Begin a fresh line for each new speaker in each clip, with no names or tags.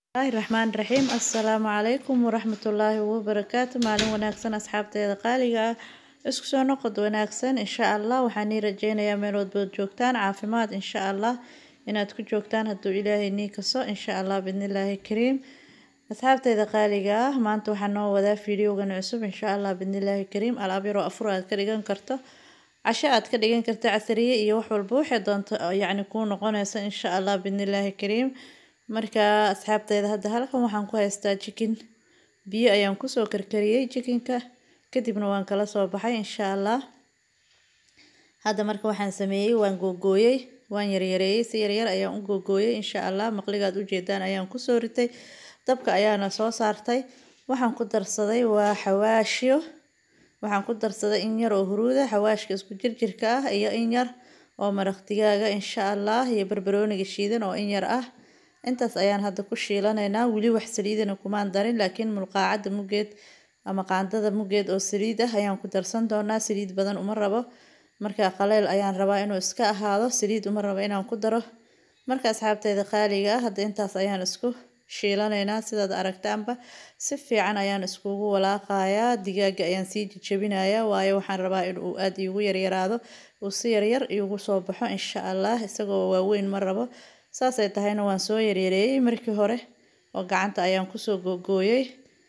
bismillaahi raxmaani raxiim assalaamu calaykum waraxmatullaahi wabarakaatu maalin wanaagsan asxaabteeda qaaliga ah isku soo noqod wanaagsan insha allah waxaan ii rajeynayaa meel walbood joogtaan caafimaad insha allah inaad ku joogtaan hadduu ilaahay nii kaso insha allah bidnillaahi kariim asxaabteeda qaaliga ah maanta waxaan noo wadaa fiidiyogan cusub insha allah bidnillaahi kariim alaab yaroo afur aad ka dhigan karto casho aad ka dhigan karto casariye iyo wax walba waxay doonto yacni kuu noqonaysa insha allah bidnillaahi kariim marka asxaabteeda hadda halkan waxaan ku haystaa jikin biyo ayaan kusoo karkariyey jikinka kadibna waan kala soo baxay insha allah hadda marka waxaan sameeyey waan googooyey waan yaryareeyey si yaryar ayaan u googooyey insha allah maqligaad ujeedaan ayaan kusoo ritay dabka ayaana soo saartay waxaan ku darsaday waa xawaashyo waxaan ku darsaday in yar oo huruuda xawaashka isku jirjirka ah iyo in yar oo maraq digaaga insha allah iyo barbarooniga shiidan oo in yar ah intaas ayaan hadda ku shiilanaynaa weli wax saliidana kumaan darin laakiin mulqaacadda muggeed ama qaandada muggeed oo saliid ah ayaan ku darsan doonaa saliid badan uma rabo markaa qaleel ayaan rabaa inuu iska ahaado saliid uma rabo inaan ku daro marka asxaabteeda qaaliga ah hadda intaas ayaan isku shiilanaynaa sidaad aragtaanba si fiican ayaan iskugu walaaqayaa digaaga ayaan sii jejebinayaa waayo waxaan rabaa in uu aada iigu yaryaraado uu si yaryar iigu soo baxo insha allah isagoo waaweyn ma rabo saasay tahayna waan soo yaryareeyey markii hore oo gacanta ayaan kusoo googooyey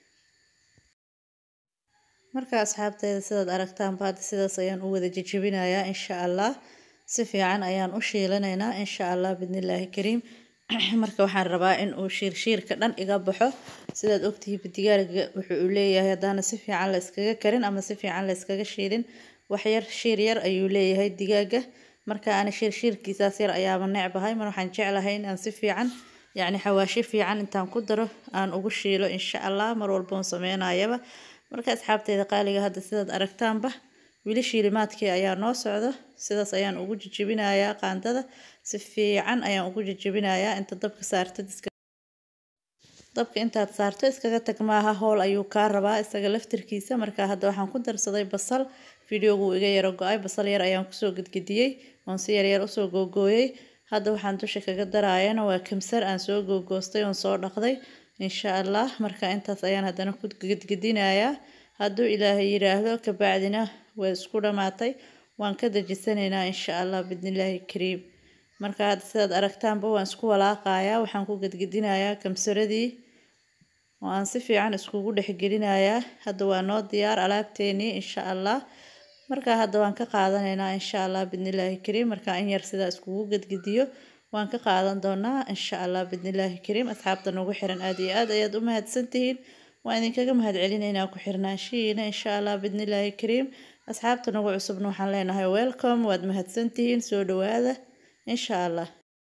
marka asxaabteeda sidaad aragtaanba hadda sidaas ayaan u wada jejebinayaa insha allah si fiican ayaan u shiilanaynaa insha allah bidnillaahi kariim marka waxaan rabaa in uu shiirshiirka dhan iga baxo sidaad ogtihiiba digaarga wuxuu uu leeyahay haddaana si fiican la iskaga karin ama si fiican la iskaga shiilin waxyar shiir yar ayuu leeyahay digaaga marka ana shiirshiirkiisaas yar ayaaba necbahay mar waxaan jeclahay in aan si fiican yacni xawaashi fiican intaan ku daro aan ugu shiilo insha allah mar walboon sameynayaba marka asxaabteeda qaaliga hadda sidaad aragtaanba weli shiilimaadkii ayaa noo socdo sidaas ayaan ugu jejebinayaa qaandada si fiican ayaan ugu jejebinayaa inta dabka saartid dabka intaad saarto iskaga tag maaha howl ayuu kaa rabaa isaga laftirkiisa marka hadda waxaan ku darsaday basal fideogu iga yaro go-ay basal yar ayaan kusoo gedgediyey oon si yaryar usoo googooyey hadda waxaan dusha kaga daraayana waa kamsar aan soo googoostay oon soo dhaqday insha allah marka intaas ayaan haddana ku gedgedinayaa hadduu ilaahay yidhaahdo kabacdina way isku dhammaatay waan ka dejisanaynaa insha allah bidnillaahi kariim marka hadda sidaad aragtaanba waan isku walaaqayaa waxaan ku gedgedinayaa kamsaradii oo aan si fiican iskugu dhexgelinayaa hadda waa noo diyaar alaabteenii insha allah markaa hadda waan ka qaadanaynaa insha allah bidnillaahi kariim markaa in yar sidaa iskugu gedgediyo waan ka qaadan doonaa insha allah bidnillaahi kariim asxaabta nagu xiran aada iyo aad ayaad u mahadsantihiin waan idinkaga mahad celinaynaa ku xirnaanshihiina insha allah bidnillaahi kariim asxaabta nagu cusubna waxaan leenahay welcome waad mahadsantihiin soo dhawaada insha allah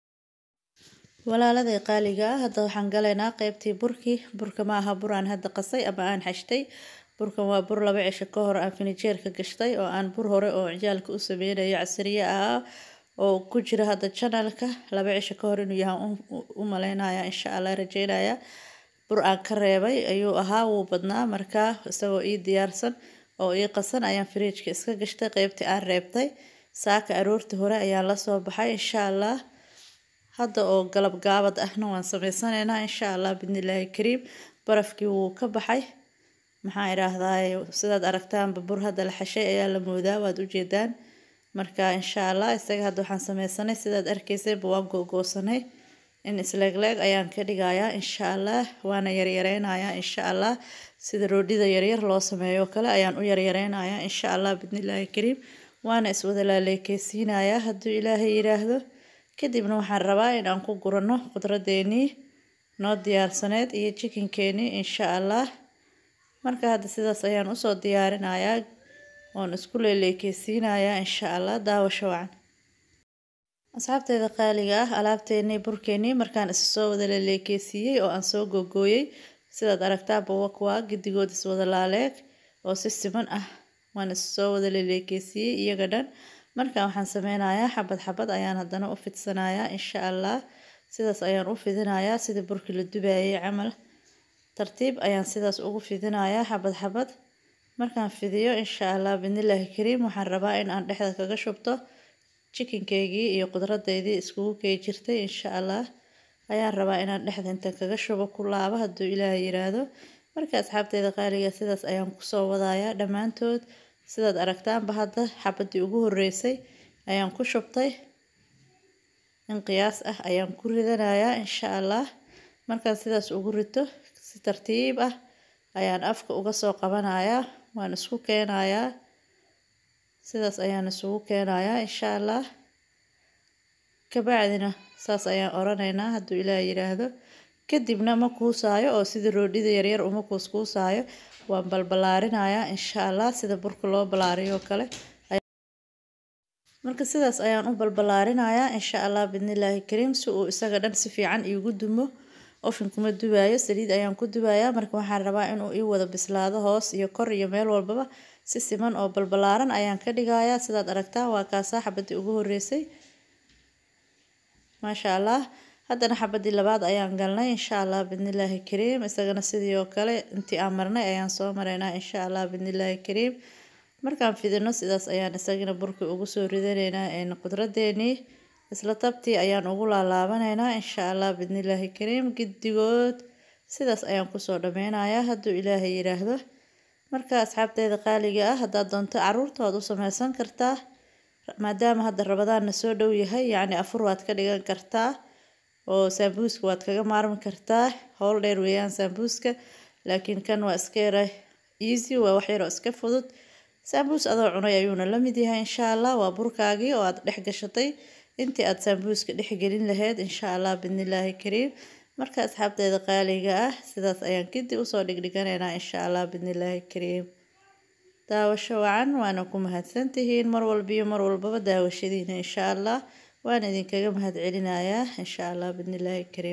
walaaladay qaaliga ah hadda waxaan galaynaa qeybtii burkii burka ma aha bur aan hadda qasay ama aan xashtay burkan waa bur laba cisho ka hor aan finijeerka gashtay oo aan bur hore oo cijaalka u sameynayo casariye ahaa oo ku jira hadda janalka laba cisho ka hor inuu yahaan u maleynaya insha allah rajeynaya bur aan ka reebay ayuu ahaa wuu badnaa markaa isagoo ii diyaarsan oo ii qasan ayaan firiijka iska gashtay qeybtii aan reebtay saaka aroortii hore ayaan lasoo baxay insha allah hadda oo galab gaabad ahna waan sameysanaynaa insha allah bidnillaahi kariim barafkii wuu ka baxay maxaa idhaahdaay sidaad aragtaanba bur hadda la xashay ayaa la moodaa waad ujeedaan marka insha allah isaga hadda waxaan sameysanay sidaad arkaysayba waan googoosanay in isleegleeg ayaan ka dhigayaa insha allah waana yaryareynayaa insha allah sida roodhida yaryar loo sameeyo kale ayaan u yaryareynayaa insha allah bidnillaahi kariim waana iswada laaleekeysiinayaa hadduu ilaahay yidhaahdo kadibna waxaan rabaa in aan ku gurano khudradeenii noo diyaarsaneyd iyo jikinkeenii insha allah marka hadda sidaas ayaan usoo diyaarinayaa oon isku leeleekeysiinayaa insha allah daawasho wacan asxaabteeda qaaliga ah alaabteenii burkeenii markaan isa soo wada leeleekeysiiyey oo aan soo googooyey sidaad aragtaanba wakwaa giddigood iswada laaleeg oo si siman ah waan isa soo wada leeleekeysiiyey iyaga dhan markaan waxaan sameynayaa xabad xabad ayaan haddana u fidsanayaa insha allah sidaas ayaan u fidinayaa sidii burkii la dubayay camal tartiib ayaan sidaas ugu fidinayaa xabad xabad markaan fidiyo insha allah bidnillaahi kariim waxaan rabaa in aan dhexda kaga shubto jikinkeygii iyo qudradeydii iskugu key jirtay insha allah ayaan rabaa inaan dhexda inta kaga shubo ku laabo hadduu ilaahay yiraahdo marka asxaabteeda qaaliga sidaas ayaan kusoo wadayaa dhammaantood sidaad aragtaanba hadda xabadii ugu horeysay ayaan ku shubtay in qiyaas ah ayaan ku ridanayaa insha allah markaan sidaas ugu rito si tartiib ah ayaan afka uga soo qabanayaa waan isku keenayaa sidaas ayaan isugu keenayaa insha allah kabacdina saas ayaan oranaynaa hadduu ilaah yiraahdo kadibna ma kuusaayo oo sida roodhida yaryar uma kuuskuusaayo waan balballaarinayaa insha allah sida burka loo ballaariyo oo kale marka sidaas ayaan u balballaarinayaa insha allah bidnillaahi kariim si uu isaga dhan si fiican iigu dumo ofinkuma dubaayo saliid ayaan ku dubayaa marka waxaan rabaa inuu ii wada bislaado hoos iyo kor iyo meel walbaba si siman oo balballaaran ayaan ka dhigayaa sidaad aragtaan waa kaasaa xabadii ugu horeysay maasha allah haddana xabadii labaad ayaan galnay insha allah bidnillaahi kariim isagana sidii oo kale intii aan marnay ayaan soo maraynaa insha allah bidnillaahi kariim markaan fidino sidaas ayaan isagana burkii ugu soo ridanaynaa een qudradeenii isla tabtii ayaan ugu laalaabanaynaa insha allah bidnillaahi kariim giddigood sidaas ayaan kusoo dhameynayaa hadduu ilaahay yiraahdo marka asxaabteeda qaaliga ah haddaad doonto caruurta waad u sameysan kartaa maadaama hadda rabadaanna soo dhow yahay yacni afur waad ka dhigan kartaa oo saambuuska waad kaga maarmi kartaa howl dheer weeyaan saambuuska laakiin kan waa iska yara easy waa wax yaroo iska fudud saambuus adoo cunay ayuuna la mid yahay insha allah waa burkaagii oo aad dhex gashatay intii aad saambuuska dhex gelin lahayd insha allah bidnillaahi kariim marka asxaabteeda qaaliga ah sidaas ayaan kadib usoo dhigdhiganaynaa insha allah bidnillaahi kariim daawasho wacan waana ku mahadsantihiin mar walbiyo mar walbaba daawashadiina insha allah waan idinkaga mahad celinayaa insha allah bidnillaahi kariim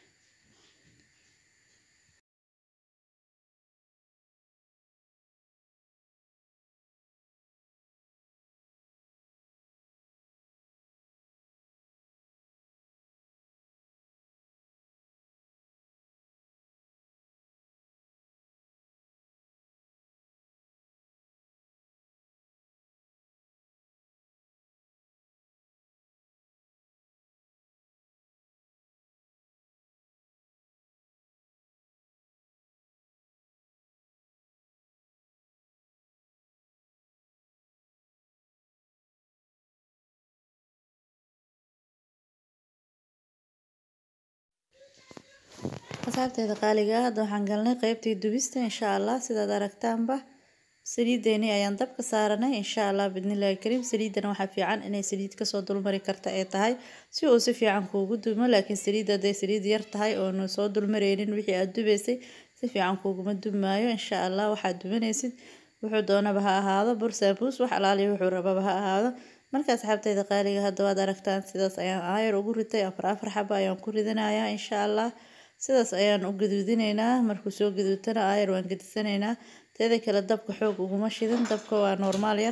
asxaabteeda qaaliga ah hadda waxaan galnay qeybtii dubista insha allah sidaad aragtaanba saliideeni ayaan dabka saaranay insha allah bidnillaahi kariim saliidana waxaa fiican inay saliid kasoo dulmari karta ay tahay si uu si fiican kuugu dumo laakiin saliid hadday saliid yar tahay oonu soo dulmareynin wixii aad dubaysay si fiican kuuguma dumaayo insha allah waxaad dubanaysid wuxuu doonaba ha ahaado bur saabuus wax alaaliya wuxuu rababa ha ahaado marka asxaabteyda qaaliga hadda waad aragtaan sidaas ayaan aayar ugu ritay afar afar xaba ayaan ku ridanayaa insha allah sidaas ayaan u gaduudinaynaa markuu soo gaduutana aayar waan gadisanaynaa teeda kale dabka xoog uguma shidan dabka waa normaal yar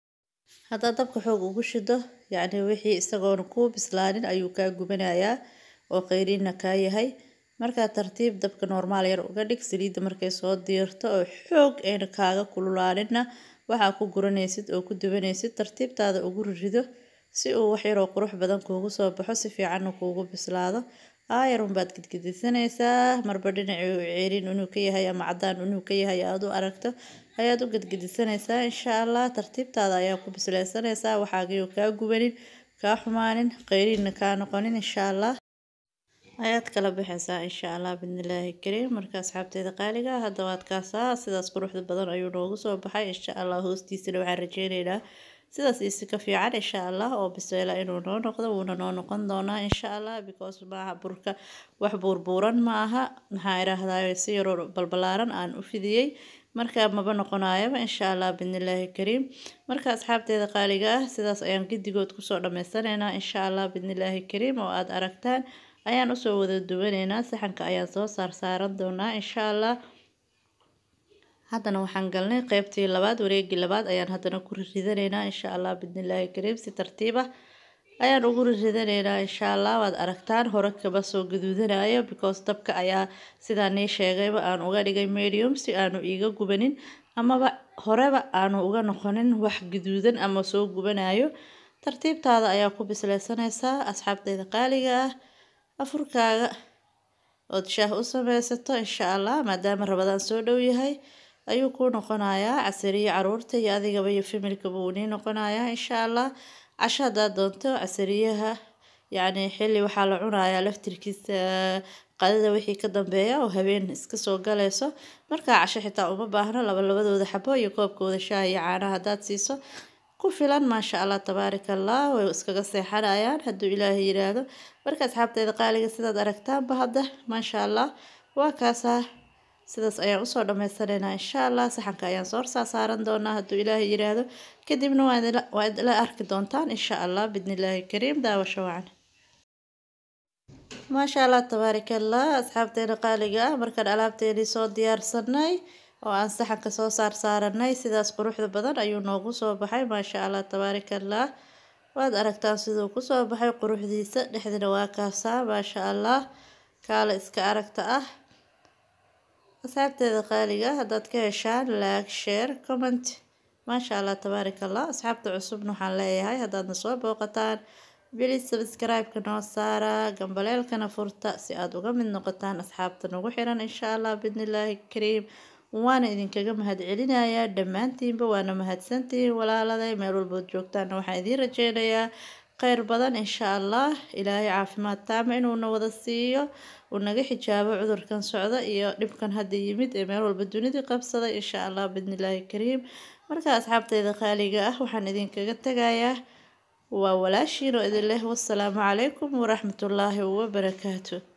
haddaad dabka xoog ugu shido yacni wixii isagoona kuu bislaanin ayuu kaa gubanayaa oo qayriinna kaa yahay markaa tartiib dabka normaal yar uga dhig saliidda markay soo diirto oo xoog ayna kaaga kululaaninna waxaa ku guranaysid oo ku dubanaysid tartiibtaada ugu rido si uu wax yaroo qurux badan kuugu soo baxo si fiicanna kuugu bislaado aayarun baad gedgedisanaysaa marba dhinacii uu ceerin inuu ka yahay ama cadaan inuu ka yahay aad u aragto ayaad u gedgedisanaysaa insha allah tartiibtaada ayaa ku bisleysanaysaa waxaagii kaa gubanin kaa xumaanin qayriinna kaa noqonin insha allah ayaad kala baxaysaa insha allah bidnillaahi kariim marka asxaabteeda qaaliga hadda waad kaasaa sidaas quruxda badan ayuu noogu soo baxay insha allah hoostiisana waxaan rajeyneynaa sidaas isi ka fiican insha allah oo biseela inuu noo noqdo wuuna noo noqon doonaa insha allah because maaha burka wax buurbuuran ma aha maxaa idhaahdaa si yaroo balbalaaran aan u fidiyey marka maba noqonayaba insha allah bidnillaahi kariim marka asxaabteeda qaaliga ah sidaas ayaan giddigood kusoo dhammaysanaynaa insha allah bidnillaahi kariim oo aada aragtaan ayaan usoo wada duwanaynaa saxanka ayaan soo saar saaran doonaa insha allah haddana waxaan galnay qeybtii labaad wareegii labaad ayaan haddana ku rirridanaynaa insha allah bidnillaahi kariim si tartiib ah ayaan ugu rirridanaynaa insha allah waad aragtaan hore kaba soo gaduudanayo because dabka ayaa sidaa nii sheegayba aan uga dhigay medium si aanu iiga gubanin amaba horeba aanu uga noqonin wax gaduudan ama soo gubanayo tartiibtaada ayaa ku bisleysanaysaa asxaabteyda qaaliga ah afurkaaga ood shaah u sameysato insha allah maadaama rabadaan soo dhow yahay ayuu kuu noqonayaa casariye caruurta iyo adigaba iyo familkaba uu nii noqonayaa insha allah casho haddaad doonto casariyaha yacni xilli waxaa la cunayaa laftirkiisa qadada wixii ka dambeeya oo habeen iska soo galayso markaa casho xitaa uma baahno laba labadooda xabo iyo koobkooda shaah iyo caanaha haddaad siiso ku filan maasha allah tabaaraka allah way iskaga seexanayaan hadduu ilaahay yiraahdo marka asxaabteeda qaaliga sidaad aragtaanba hadda maasha allah waa kaasaa sidaas ayaan usoo dhammaysanaynaa insha allah saxanka ayaan soo horsaa saaran doonaa hadduu ilaahay yiraahdo kadibna waa idla arki doontaan insha allah bidnillaahi kariim daawasho wacan maasha allah tabaaraka allah asxaabteena qaaliga ah markaan alaabteenii soo diyaarsanay oo aan saxanka soo saar saaranay sidaas quruxda badan ayuu noogu soo baxay maasha allah tabaaraka allah waad aragtaan siduu kusoo baxay quruxdiisa dhexdina waa kaasaa maasha allah kaala iska aragta ah asxaabteeda qaaliga haddaad ka heshaan laag share comment maasha allah tabaaraka allah asxaabta cusubna waxaan leeyahay haddaadna soo booqataan bilis sabscribe-ka noo saara gambaleelkana furta si aada uga mid noqotaan asxaabta nagu xiran insha allah bidnillaahi kariim waana idinkaga mahadcelinayaa dhammaantiinba waana mahadsantihiin walaaladay meel walbood joogtaana waxaan idiin rajeynayaa kheyr badan insha allah ilaahay caafimaad taama inuuna wada siiyo uu naga xijaabo cudurkan socda iyo dhibkan hadda yimid ee meel walba dunidii qabsaday insha allah bidnillaahi kariim marka asxaabteyda qaaliga ah waxaan idinkaga tegayaa waa walaashiin oo idin leh wasalaamu calaykum waraxmatullaahi wabarakaatu